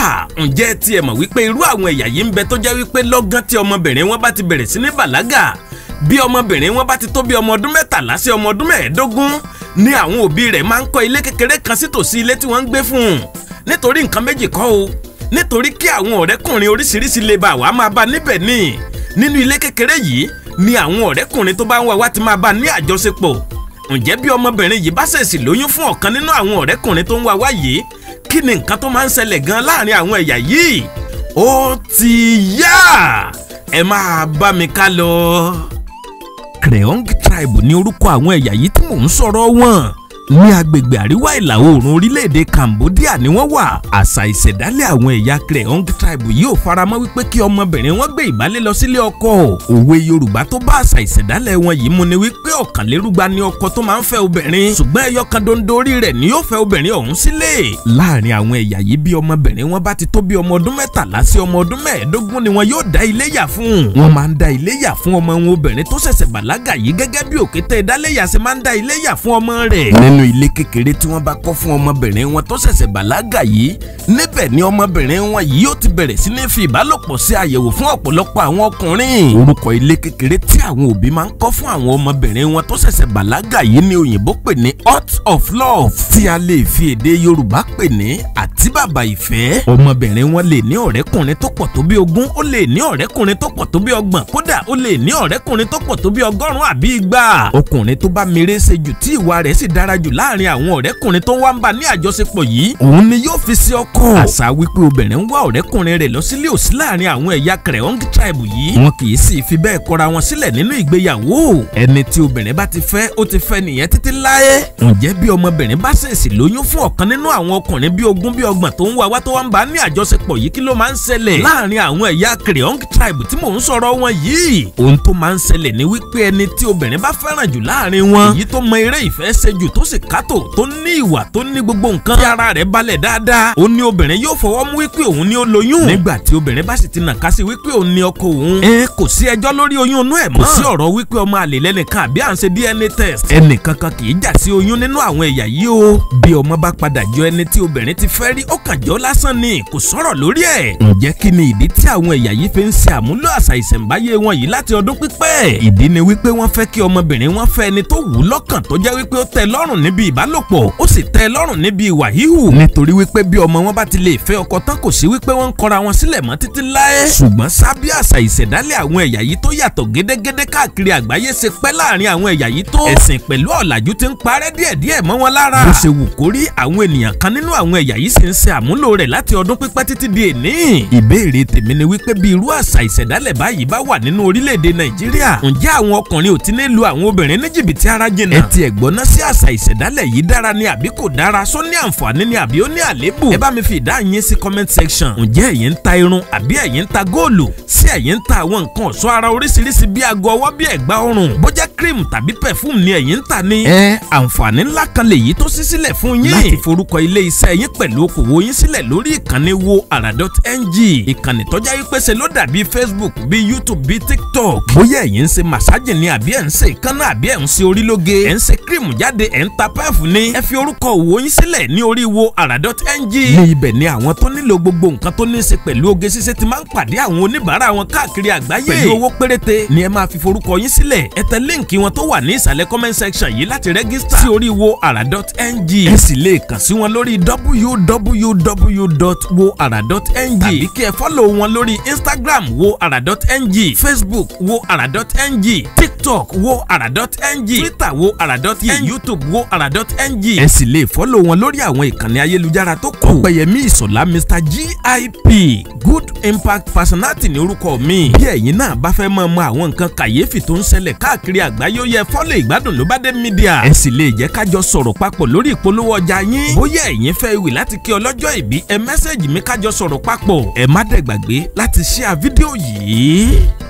ǹjẹ́ tiẹ̀ mọ̀ wípé irú àwọn ẹ̀yà yìí ń bẹ tó jẹ́ wípé lọ́gán tí ọmọbìnrin wọn bá ti bẹ̀rẹ̀ sí ní bàlágà bí ọmọbìnrin wọn bá ti tó bí ọmọ ọdún mẹ́tàlá sí ọmọ ọdún mẹ́ẹ̀ẹ́dógún ni àwọn òbí rẹ̀ máa ń kọ́ ilé kékeré kan sítòsí ilé tí wọ́n ń gbé fún un nítorí nǹkan méjì kọ́ o nítorí kí àwọn ọ̀rẹ́kùnrin oríṣiríṣi lè bá wa máa bá níbẹ̀ ní nínú ilé kékeré yìí ni àwọn ọ̀rẹ́kùnrin tó bá ń wá wá ti máa bá ní àjọṣepọ̀ ǹjẹ́ bí ọmọbìnrin yìí bá ṣèṣì lóyún fún ọ̀kan nínú àwọn ọ̀rẹ́kùnrin tó ń wá wá yìí kí ni nǹkan tó máa ń ṣẹlẹ̀ gan láàrin àwọn ẹ̀yà yìí ó ti yá ẹ máa bá mi ká lọ. Kreong tribe ní orúkọ àwọn ẹ̀yà yìí tí mò ń sọ̀rọ̀ wọn ní agbègbè àríwá ìlà oòrùn orílẹ̀-èdè Cambodia ni wọ́n wà àṣà ìṣẹ̀dálẹ̀ àwọn ẹ̀yà Kreong tribe yìí ò faramọ́ wípé kí ọmọbìnrin wọn gbé ìbálé lọ sílé ọkọ òwe Yorùbá tó bá àṣà ìṣẹ̀dálẹ̀ wọn yìí mu ni wípé ọ̀kànlérúgba ni ọkọ tó máa ń fẹ́ obìnrin ṣùgbọ́n ẹyọ kan dondo orí rẹ̀ ni yóò fẹ́ obìnrin ọ̀hún sílé láàrin àwọn ẹ̀yà yìí bí ọmọbìnrin wọn bá ti tó bí ọmọ ọdún mẹ́tàlá sí ọmọ ọdún mẹ́ẹ̀ẹ́dógún ni wọn yóò dá ilé yà fún wọn máa ń dá ilé yà fún ọmọ wọn obìnrin tó ṣẹ̀ṣẹ̀ bàlágà yìí gẹ́gẹ́ bí òkété ìdáléyà ṣe máa ń dá ilé yà fún ọmọ rẹ̀ nínú ilé kékeré tí wọ́n bá kọ́ fún ọmọbìnrin wọn tó ṣẹ̀ṣẹ̀ bàlágà yìí níbẹ̀ ni ọmọbìnrin wọn yìí yóò ti bẹ̀rẹ̀ sí ní fi ìbálòpọ̀ sí àyẹ̀wò fún ọ̀pọ̀lọpọ̀ àwọn ọkùnrin orúkọ ilé kékeré tí àwọn òbí máa ń kọ́ fún àwọn ọmọbìnrin wọn tó ṣẹ̀ṣẹ̀ bàlágà yìí ni òyìnbó pè ní hut of love tí a lè fi èdè Yorùbá pè ní àti bàbá ìfẹ́ ọmọbìnrin wọn lè ní ọ̀rẹ́kùnrin tó pọ̀ tó bí ogún ó lè ní ọ̀rẹ́kùnrin tó pọ̀ tó bí ọgbọ̀n kódà ó lè ní ọ̀rẹ́kùnrin tó pọ̀ tó bí ọgọ́rùn-ún àbí igba ọkùnrin tó bá mèrè ṣe jù tí ìwà rẹ̀ sì dára jù láàrin àwọn ọ̀rẹ́kùnrin tó wá ń bá ní àjọṣepọ̀ yìí òun ni yóò fi sí ọkọ àṣà wípé obìnrin ń wá ọ̀rẹ́kùnrin rẹ̀ lọ sílé òsí láàrin àwọn ẹ̀yà Kreong tribe yìí wọn kì í sì fi bẹ́ẹ̀ kọra wọn sílẹ̀ nínú ìgbéyàwó ẹni tí obìnrin bá ti fẹ́ ó ti fẹ́ nìyẹn títí láé ǹjẹ́ bí ọmọbìnrin bá ṣèṣì lóyún fún ọ̀kan nínú àwọn ọkùnrin bí ogún bí ọgbọ̀n tó ń wá wá tó wá ń bá ní àjọṣepọ̀ yìí kí ló máa ń ṣẹlẹ̀ láàrin àwọn ẹ̀yà Kreong tribe tí mò ń sọ̀rọ̀ wọn yìí ohun tó máa ń ṣẹlẹ̀ ni wípé ẹni tí obìnrin bá fẹ́ràn jù láàrin wọn èyí tó mọ eré ìfẹ́ ṣe jù tó sì kátó tó ní ìwà tó ní gbogbo nǹkan tí ara rẹ̀ balẹ̀ dáadáa ó ní obìnrin yóò fọwọ́ mú wípé òun ni ó lóyún nígbà tí obìnrin bá sì ti nàka sí wípé òun ni ọkọ òun ẹ kò sí ẹjọ́ lórí oyún inú ẹ̀ mọ́ kò sí ọ̀rọ̀ wípé ọmọ àlè lẹ́nìkan àbí à ń ṣe DNA test ẹnìkankan kì í jà sí oyún nínú àwọn ẹ̀yà yìí o bí ọmọ bá padà jọ ẹni tí obìnrin ti fẹ́ rí ó kàn jọ lásán ni kò sọ̀rọ̀ lórí ẹ̀ ǹjẹ́ kí ni ìdí tí àwọn ẹ̀yà yìí fi ń ṣe àmúlò àṣà ìṣẹ̀ǹbáyé wọn yìí láti ọdún pípẹ́ ìdí ni wípé wọ́n fẹ́ kí ọmọbìnrin wọn fẹ́ ẹni tó wù ú lọ́kàn tó jẹ́ wípé ó tẹ́ lọ́rùn níbi ìbálòpọ̀ ó sì tẹ́ lọ́rùn níbi ìwà híhù nítorí wípé bí ọmọ wọn bá ti lè fẹ́ ọkọ tán kò sí wípé wọ́n ń kọra wọn sílẹ̀ mọ́ títí láé ṣùgbọ́n sábí àṣà ìṣẹ̀dálẹ̀ àwọn ẹ̀yà yìí tó yàtọ̀ gédégédé káàkiri àgbáyé ṣe pẹ́ láàrin àwọn ẹ̀yà yìí tó ẹ̀sìn pẹ̀lú ọ̀làjú ti ń parẹ́ díẹ̀díẹ̀ mọ́ wọn lára bó ṣe wù kórí àwọn ènìyàn kan nínú àwọn ẹ̀yà yìí sì ń ṣe àmúlò rẹ̀ láti ọdún pípẹ́ títí di èní ìbéèrè tèmi ni wípé bí irú àṣà ìṣẹ̀dálẹ̀ báyìí bá wà nínú orílẹ̀-èdè Nàìjíríà ǹjẹ́ àwọn ọkùnrin ò ti ní lu àwọn obìnrin ní jìbìtì ara jìnnà ẹ ti ẹ̀gbọ́n náà sí àṣà ìṣẹ̀dálẹ̀ yìí dára ni àbí kò dára só ní àǹfààní ni àbí ó ní àléébù ẹ bá mi fi ìdáhùn yín sí comment section ǹjẹ́ ẹ̀yin ń ta irun àbí ẹ̀yin ń ta góòlù sí ẹ̀yin ń ta àwọn nǹkan ọ̀ṣọ́ ara oríṣiríṣi bí aago ọwọ́ bí ẹ̀gbà ọrùn bójá cream tàbí perfume ni ẹ̀yin ń ta ni. ẹ àǹfààní ńlá kan lèyí tó ṣí sílẹ̀ fún yín láti forúkọ ilé iṣẹ́ yín pẹ̀lú okòwò yín sílẹ̀ lórí ìkànnì wo ara.ng ìkànnì tọ́já yí pèsè ló dàbí facebook bí youtube bí tiktok bóyá ẹ̀yin ń ṣe màsájì ni àbí ẹ̀ ń ṣe ìkànnà àbí ẹ̀ ń ṣe orílóge ẹ̀ ń ṣe cream jáde ẹ̀ ń ta pẹ́ẹ̀fù ni ẹ fi orúkọ òwò yín sílẹ̀ ní orí wo ara.ng ní ibẹ̀ ni àwọn tó nílò gbogbo nǹkan tó ní í ṣe pẹ̀lú oge ṣíṣe ti máa ń pàdé àwọn oníbàárà wọn káàkiri àgbáyé pẹ̀lú owó péréte ni ẹ máa fi forúkọ yín sílẹ̀ ẹ tẹ líǹkì wọn tó wà ní ìsàlẹ̀ comment section yìí láti rẹ́gísítà sí orí wo ara.ng ẹ sì lè kàn sí wọn lórí www.woara.ng tàbí kí ẹ fọ́lọ̀ wọn lórí instagram wo ara.ng facebook wo ara.ng tiktok wo ara.ng twitter wo ara.ng youtube wo ara.ng ẹ sì lè fọ́lọ̀ wọn lórí àwọn ìkànnì ayélujára tó kù ọ̀pẹ̀yẹmí ìsọ̀lá mr gip good impact personality ní orúkọ mi bí ẹ̀yin náà bá fẹ́ mọ̀ mọ̀ àwọn nǹkan kàyéfì tó ń ṣẹlẹ̀ káàkiri àgbáyé ó yẹ fọ́lọ̀ ìgbádùn ló bá dé mídíà ẹ sì lè jẹ́ kájọ sọ̀rọ̀ papọ̀ lórí ìpolówó ọjà yín bóyá ẹ̀yin fẹ́ ìwé láti kí ọlọ́jọ́ ìbí ẹ mẹ́sẹ̀gì mi kájọ sọ̀rọ̀ papọ̀ ẹ má dẹ̀ gbàgbé láti share fídíò yìí.